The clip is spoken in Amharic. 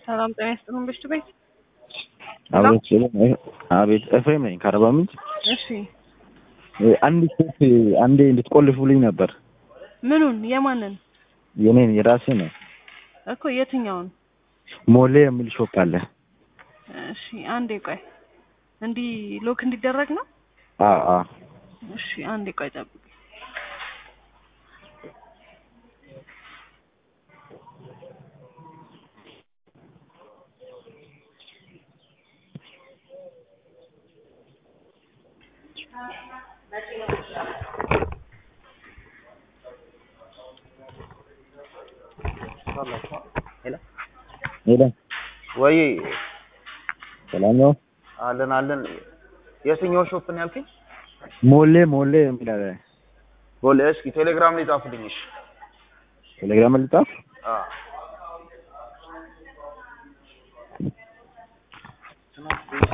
ሰላም ጤና ይስጥልን ብሽቱ ቤት አቤት አቤት ኤፍሬም ነኝ ከአርባ ምንጭ። እሺ አንድ ሴት አንዴ እንድትቆልፉልኝ ነበር። ምኑን የማንን የኔን የራሴ ነው። እኮ የትኛውን ሞሌ የሚል ሾፕ አለ። እሺ አንዴ ቆይ እንዲህ ሎክ እንዲደረግ ነው አ አ እሺ አንዴ ቆይ ጠብቅ ሄሎ ወይ ሰላም ነው። አለን አለን። የትኛው ሾፕ ነው ያልከኝ? ሞሌ ሞሌ የሚል አለ። ቦሌ። እስኪ ቴሌግራም ላይ ጻፍልኝ። እሺ። ቴሌግራም ልጣፍ አዎ